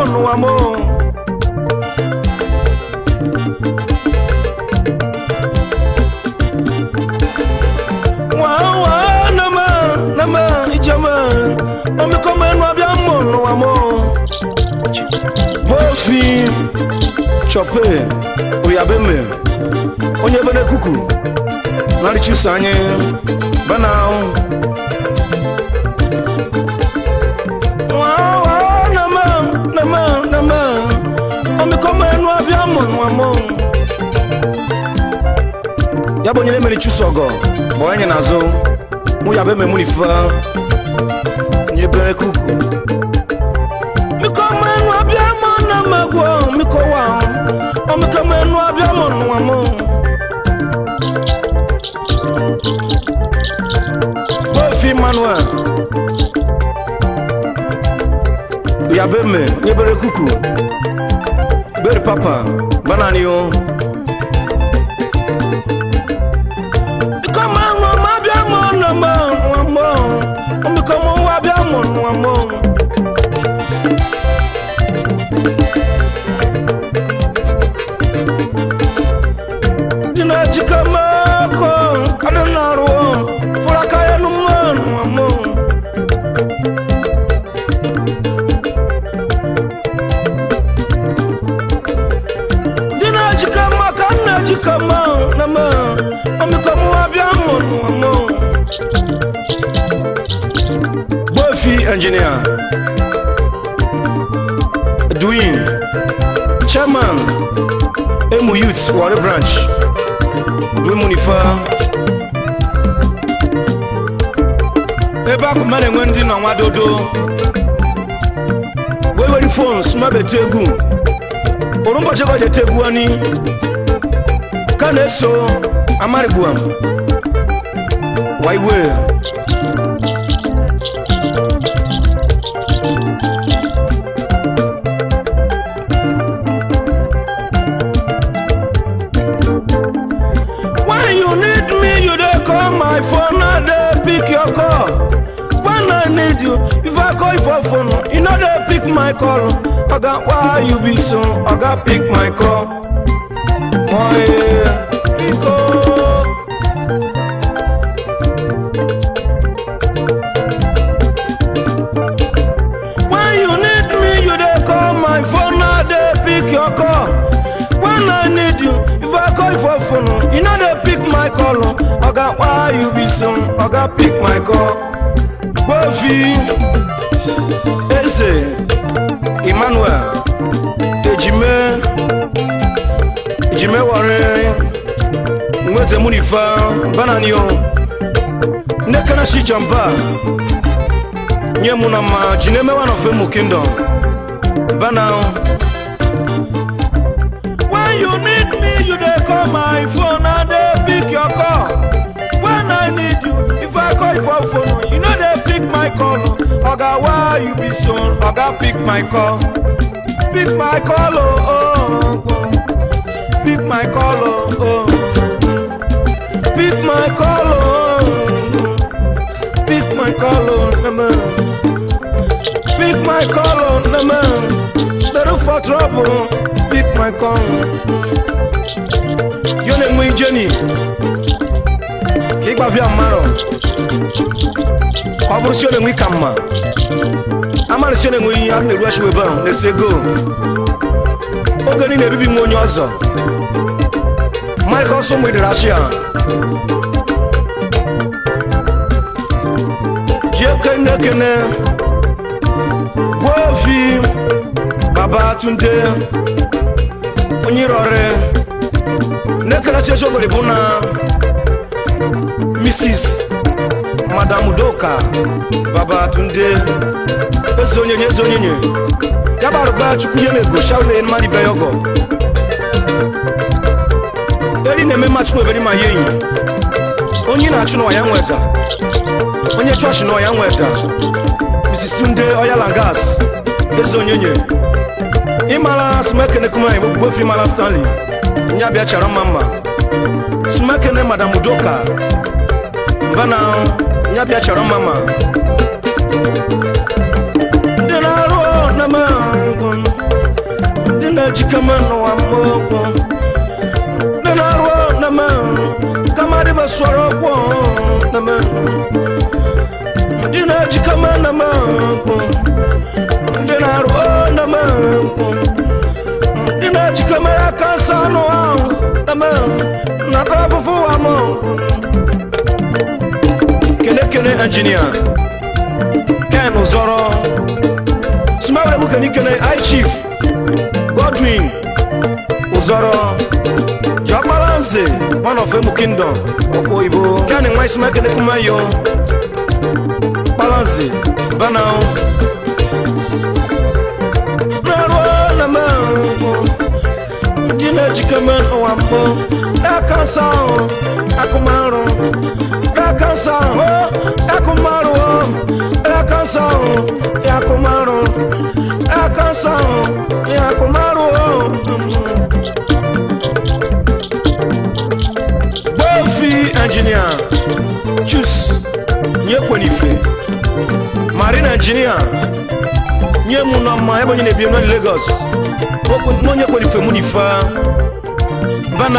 n'ụwa m wawa nama nama ijama omikọmọ ẹnu abịa mọ n'ụwa m bofi chọpe oyabeme onye bere kuku narichusa anyị bana wawa nama nama nama omikọmọ ẹnu abịa mọ n'ụwa m ya bụ onye na-emere chusa ọgọ bụ onye n'azụ mụ ya bụ ememu n'ife onye bere kuku mikọmọ ẹnu abịa mọ na magwọ mikọwa omikọmọ ẹnu abịa mọ n'ụwa m bofi manuel ya bụ eme onye bere kuku bere papa banani o mikọmọ ẹnu ọmọ abịa mọ na mọ n'ụwa m omikọmọ ụwa abịa mọ n'ụwa m dina jikamako adanaruo furakayanu manuamo dina jikama kana jikama nama omikamu abiamonuamo bofi engineer Edwin chairman emu youth wari branch dwe munifa ebe akụ mmadụ enwe ndị nọ nwa dodo wee were fon smabete egwu oru ụbọchị ka ọ jete egwu ani ka na-eso amarigbuam waiwe When you need me, you dey call my phone, I dey pick your call. When I need you, if I call you for phone, you no dey pick my call. Oga, why you be so? Oga, pick my call. Why? Because. When you need me, you dey call my phone, I dey pick your call. When I need you, if I call you for phone, you no dey pick my call. Oga, why you be so? Oga, pick my call. Bofi, Eze, Emmanuel, Ejime, Ejime Ware, Nweze Munifa, Bananio, Nekana Shijamba, nye mụ na mma ji na-eme one of emu kingdom bana when you need me you dey call my phone i dey pick your call when i need you if i call you for phone you no dey pick my call oga why you be so oga pick my call pick my call oh, oh, oh. pick my call oh, oh. pick my call oh, oh. pick my call oh, nama. pick my call on the man. Better for trouble, pick my call. Your name is Jenny. Kick off your marrow. Kwaburu sio nengwi kama. Amara sio nengwi ya ne rush weba ne sego. Oge ni na-ebibi nwa onye ọzọ. Michael so mwede Russia. Jekene kene. Wofi Babatunde Onyirore Nekala Checho Goribuna Mrs. Madam Udoka Babatunde Ezonyenye ezonyenye Yabaruba chukwunye na-ego shawule mmadụ ibe yogo eri na-eme machukwu eberi ma ya enyi onye na-achụ n'ọya nweta onye chọọchị n'ọya nweta mrs tunde oyalangas eze onyenye ịmara smekene kumanyị bụ gbofi mara stanley nya bịa chara mma mma smekene madam udoka mbana nya bịa chara mma mma ndị na-arụ na mahadum jikama n'ụwa mgbogbo ndị na-arụ na me kama dịba sọrọ ọkwụ na me ndị na-ejikama na me ndị na-arụ na me ndị na-ejikama aka nsa anụ ahụ na me na-ata afụfụ wa m kene kene injinia ken ụzọrọ smawere bụ kene kene i chief godwin ụzọrọ jọkpara nze one of emu kingdom ọkpọ oyibo kene nwa isima kene kumayo kpara nze bana narụ na mahụ ndị na-ejikeme n'ụwa mbụ n'aka nsọ ahụ akụmarụ n'aka nsọ ahụ akụmarụ n'aka nsọ ahụ akụmarụ n'aka nsọ ahụ akụmarụ gbofi injinia chus nye kwenife marine injinia nye mu na mma ebe onye na-ebi na lagos onye kwenife mu n'ife bana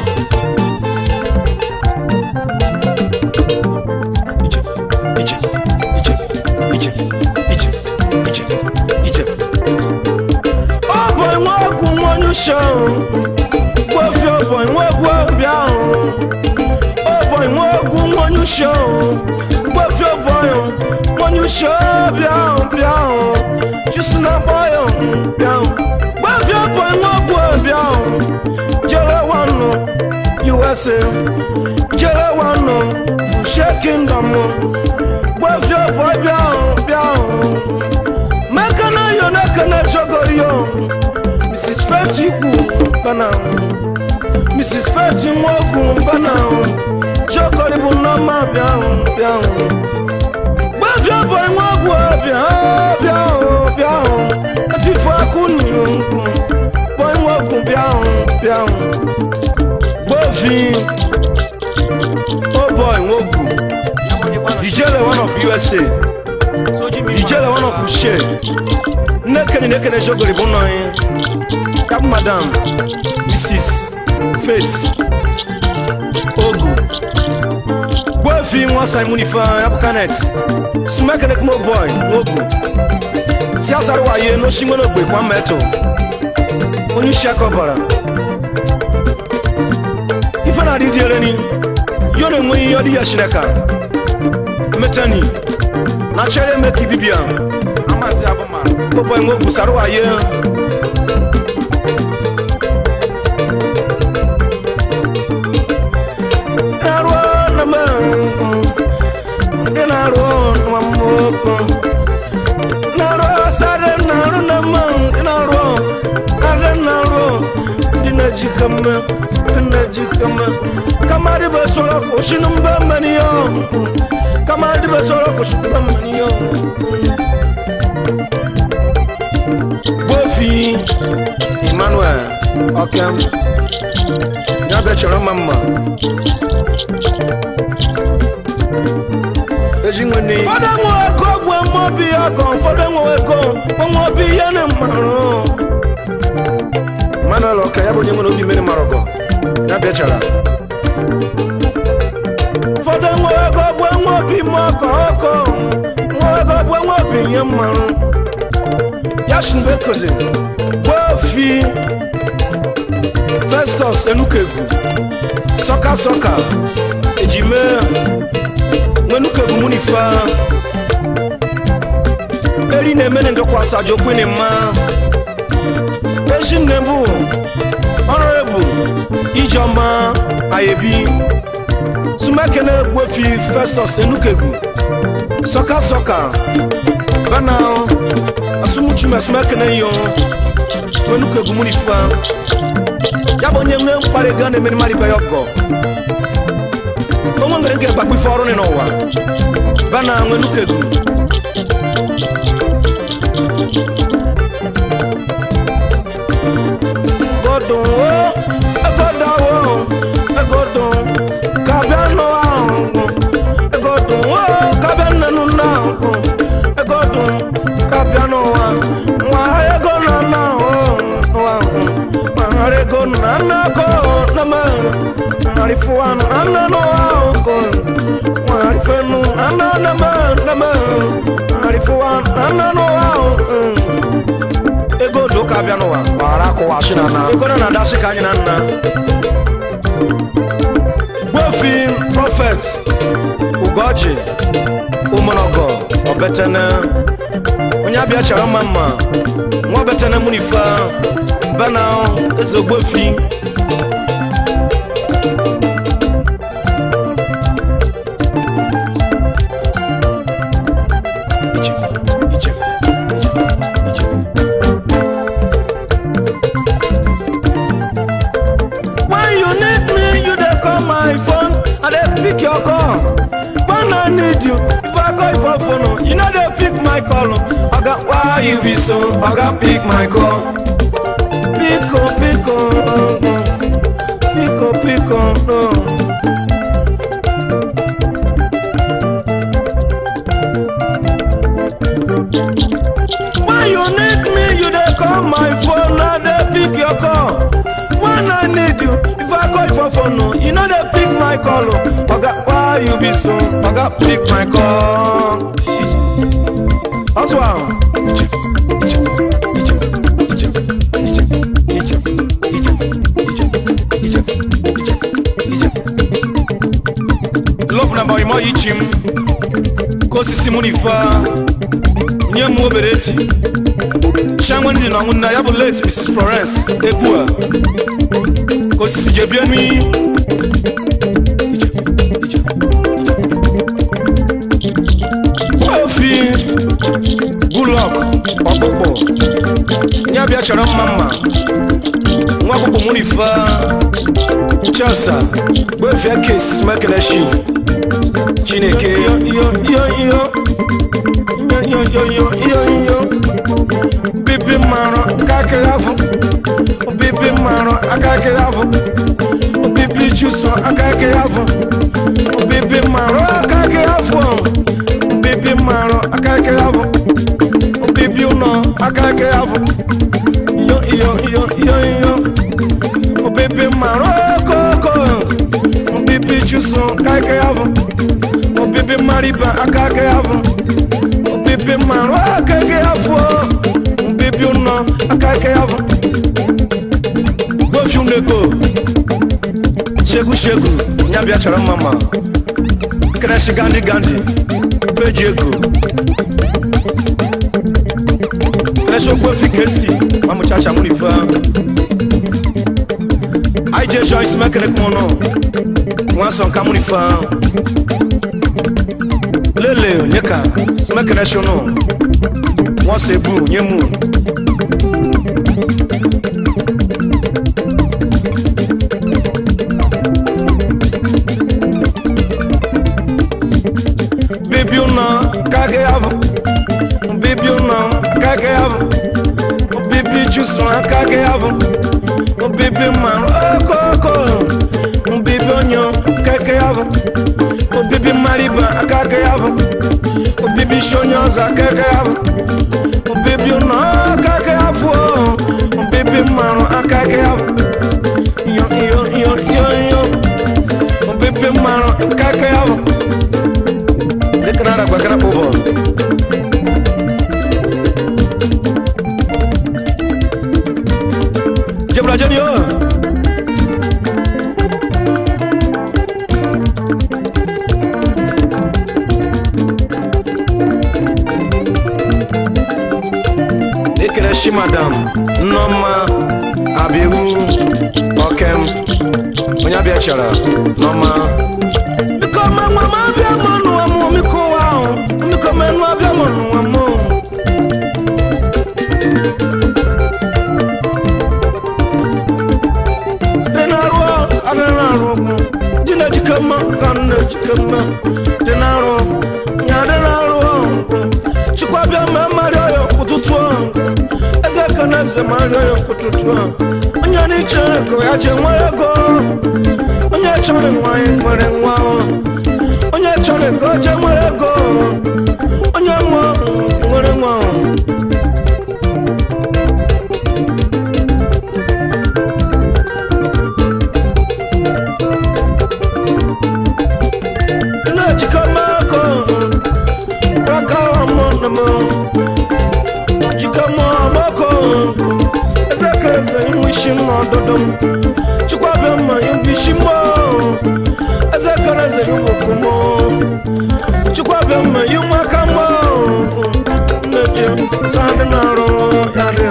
iche iche iche iche iche iche ọ bụ nwa ọgwụ nwa onye uche ahụ gbofi ọ bụ nwa ọgwụ obi ahụ ọ bụ nwa ọgwụ nwa onye uche ahụ gbofi ọ bụ nwa onye uche obi ahụ bịa ahụ jisi na akpọ ya bịa ahụ gbofi ọ bụ nwa ọgwụ obi ahụ jere wanụ usa jere wanụ fushe kingdom gbofi ọ bụ bịa ahụ bịa ahụ mekana yo nekene jogori yo mrs feti ikwu bana mrs feti nwogu bana jogori bụ nneọma bịa ahụ bịa ahụ gbafie bụ nwogu bịa bịa ahụ bịa ahụ efifu akụ nyogwu bụ nwogu bịa ahụ bịa ahụ gbofi oh boy nwogu dijele one of usa dijele one of ushe nnekene nnekene jogori bụ nọ ya kap madam mrs faith ogu gbofi nwa simon ife apụkanet sumekene kumo boy nwogu si asara waye n'oshi nwere ogbe kwa metụ onye isi aka ọbara ife na-adị dị eleni yo na-enweghị ihe ọ dị ya chineka metani na chere eme ka ibibia amasị abụma popo enwe ogwu sara waye na-arụ na m ndị na-arụ nwa mmoko na-arụ sare na-arụ na m ndị na-arụ narị na-arụ ndị na-ejika m ndị na-ejika m kama dị bụ sọrọ kwụsị na mba mmani ya kama dị bụ sọrọ kwụsị na mba mmani ya gbofi emmanuel okem ya bịa chọrọ mma mma ezi nwanne fọdụ enwe ego bụ mmobi ọkọ fọdụ enwe ego mmobi ihe na mmarụ emmanuel ọka ya bụ onye nwere obi mmiri mara ọgọ ya bịa chara fọdụ enwe ego bụ enwe obi ma ọkọ ọkọ nwe ego bụ enwe obi ihe mmarụ ya si mgbe kozi gbofi festus enukegu sọka sọka ejime nwenukegu munifa eri na-emene ndọkwasị aja okwene mma ezi nne bụ ọnọrebụ ijeọma ayebi sumekene gbofi festus enukegu sọka sọka bana asumuchume sumekene yo nwenukegu munifa ya bụ onye nwere mkparị ga na-emere mmadụ ibe ya ọgọ onwe nwere nke gbakwa ife ọrụ n'ụwa bana nwenukegu godun o egoda o egodun kabịa nụ ahụ egodun o kabịa nnenu nna ahụ egodun kabịa n'ụwa nwa ego na nna ahụ n'ụwa ahụ arifuwanu ananu aoko arifenu ananama nama arifuwanu ananu aoko ego do ka bịa n'ụwa gbara akụwa shi na na ego na na-adasị ka anyị na nna gbofi prọfet ugoji ụmụnọgọ obetene onye abịa chara mma mma nwa obetene mụ n'ife bena eze ogbofi Ije, ije, ije, ije. When you need me, you dey call my phone, I dey pick your call. When I need you, if I call you for phone, oh, you no dey pick my call. oh. Oga, why you be so? Oga, pick my call. Pick oh, pick oh, oh, oh. pick oh, pick oh, oh. When you need me, you dey call my phone, I dey pick your call. When I need you, if I call you for phone, no, you no dey pick my call. oh. Oga, why you be so? Oga, pick my call. Oswald. Ije, ije, ije, ije, ije, ije, ije, ije, ije, ije, ije. Love na boy mo ichim. Ka osisi mụ n'ife nye m obere eti chianwe ndị na nna ya bụ late mrs florence egbu a ka osisi je bie n'i ofi bulọk ọkpụkpụ ya bịa chọrọ mma mma nwa ọkpụkpụ mụ n'ife chasa gbefie kes mekeleshi chineke yo yo yo yo yo yo yo yo yo bibi maro kakiri afọ bibi maro akakiri afọ bibi chuso akakiri afọ bibi maro akakiri afọ bibi maro akakiri afọ bibi ụnọ akakiri afọ yo yo yo yo yo bibi maro koko bibi chuso akakiri afọ bibi mariba akakiri afọ bibi maro akeke afọ bibi ụnọ akeke afọ gbofi unego shegu shegu ya bịa chọrọ mma ma kreshi gandi gandi peji ego kreshi ogbofi kesi mamụchacha mụ n'ife anyị je jọ isi mekere kụmọnụ nwa nsọ nka mụ n'ife lele nyeka smekere shono wọn se bu nye mu. bibi una kage avo bibi una kage avo bibi jusu kage avo bibi maro okoko bibi onyo kage avo bibi mariba kage avo bibi shonyoza kage avo bibi una kage avo bibi maro kage avo yo yo yo yo yo bibi maro kage avo Dekanara kwa kana bobo. Jebra jeni yo. Ekele shi madam Nneoma Abihu Okem onye abịa chara Nneoma Biko ma nwa m abịa mụ n'ụwa mụ biko ụwa ahụ biko ma nwa abịa mụ n'ụwa mụ dị na-arụ adị na-arụ ọgwụ dị na-ejike mma ka m na-ejike mma dị na-arụ nya dị na-arụ chukwa bịa ma mmarị ọya ụtụtụ ahụ eze ka na eze ma arịọ ya ụtụtụ ahụ onye n'iche ego ya je nwere ego onye chọrọ nwanyị nwere nwa onye chọrọ ego je nwere ego onye nwa nwere nwa isi n'ọdụdụ m chukwabịa mma yubishi mo eze kere eze yuwoku mo chukwabịa mma yu nwaka mo nneje sadị na-arụ ya dị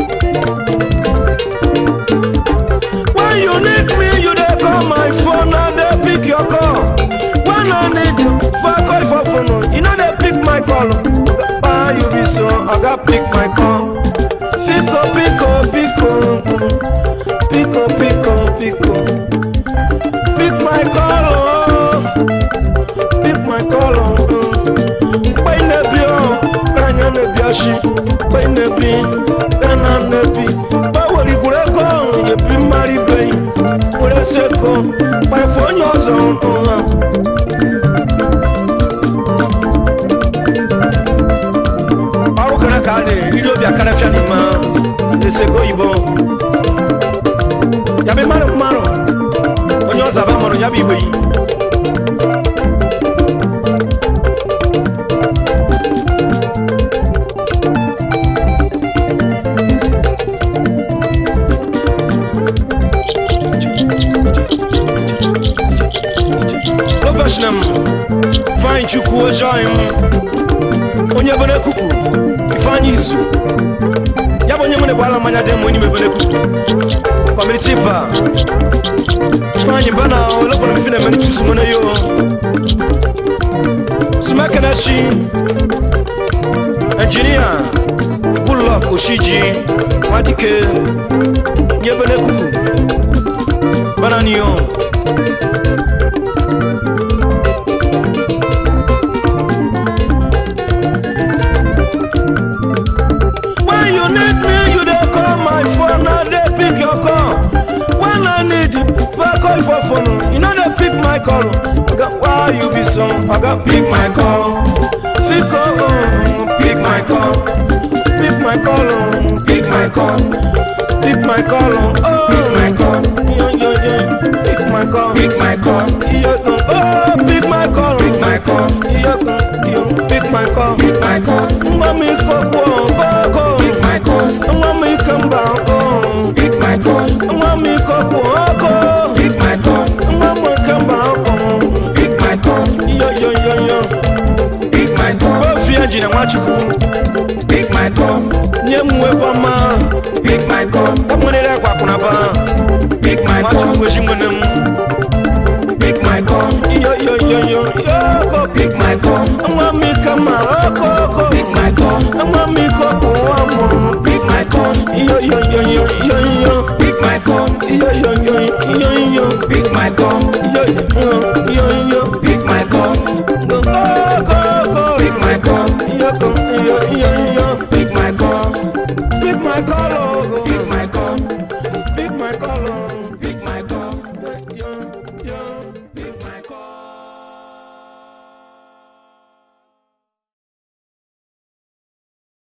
When you need me, you dey call my phone and dey pick your call. When I need you, for call for phone, you know dey pick my call. Why you be so? I got pick my call. Pico, pico, pico, pico, pico, pico. Pick my call, oh. pick my call. Oh. Gbẹ́ nebi o, gbẹ́nyẹ́ nebi ọṣì. Gbẹ́ nebi, gbẹ́nà nebi. Báwo ni kúrẹ́ kọ́ yebi mmari bẹ́yìn? Kúrẹ́ sẹ́kọ̀, pẹ̀fọ́ onye ọzọ ọ̀hún. Ọrụ kere ka a dị, iri obi akara fịa n'ime ha. Esego oyibo. Ya bụ mmadụ mmadụ, onye ọzọ aba mmadụ ya bụ igwe yi. Professional Ifeanyi Chukwu Ojoim onye bere kuku Ifeanyi Izu ya bụ onye nwere bụ ala mmanya dị mma onye mebere kuku kọmiti ba Ifeanyi ba na olefọrọ mifi na-emere chusu nwere yo Sumekenechi Engineer Goodluck Oshiji Nwadike nye bere kuku Bananiyo When you need me, you dey call my phone, I dey pick your call. When I need you, if I call you for phone, you know dey pick my call. Oga, Why you be so? Oga, pick my call. Pick oh, oh, pick my call. Pick my call, oh, pick my call. Pick my call, oh, oh. Pick my call. Yo, yo, yo. Pick my call. Pick my call. Yo, yo, oh, pick my call. Pick my call. Yo, yo, pick my call. Pick my call. Mami koko koko. Pick my call. Mami kamba ko. Pick my call. Mami koko ko. Pick my call. Mami kamba ko. Pick my call. Yo yo yo yo. Pick my call. Ofi ajina nwachukwu. Pick my call. Nye m wekwa ma. Pick my call. Ọmụnere kwa kwụna ba. Pick my call. Nwachukwu eji nwene m. Pick my call. Yo yo yo yo. Yo ko. Pick my call. Mami kamba ko ko. Pick my call. Mami koko amo. Pick my call. Yo yo yo yo yo yo. Pick my call. Yo yo yo yo yo. Pick my call.